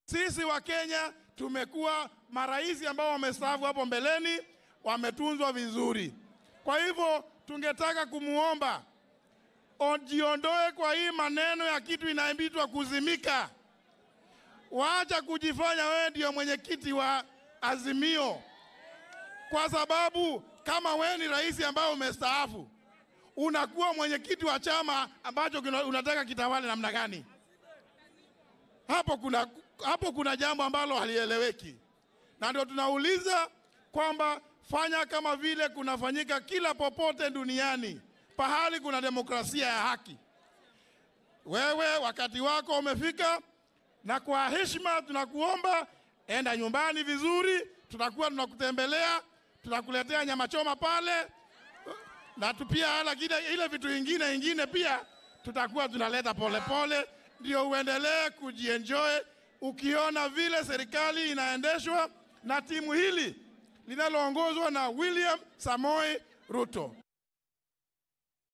Sisi wa Kenya tumekuwa marais ambao wamestaafu hapo mbeleni, wametunzwa vizuri. Kwa hivyo tungetaka kumwomba jiondoe kwa hii maneno ya kitu inaitwa kuzimika. Waacha kujifanya wewe ndio mwenyekiti wa Azimio, kwa sababu kama wewe ni rais ambao umestaafu, unakuwa mwenyekiti wa chama ambacho unataka kitawale namna gani? Hapo kuna, hapo kuna jambo ambalo halieleweki, na ndio tunauliza kwamba fanya kama vile kunafanyika kila popote duniani pahali kuna demokrasia ya haki. Wewe wakati wako umefika, na kwa heshima tunakuomba enda nyumbani vizuri, tutakuwa tunakutembelea, tutakuletea nyama choma pale na pia lakini ile vitu ingine ingine pia tutakuwa tunaleta polepole, ndio uendelee kujienjoy ukiona vile serikali inaendeshwa na timu hili linaloongozwa na William Samoei Ruto.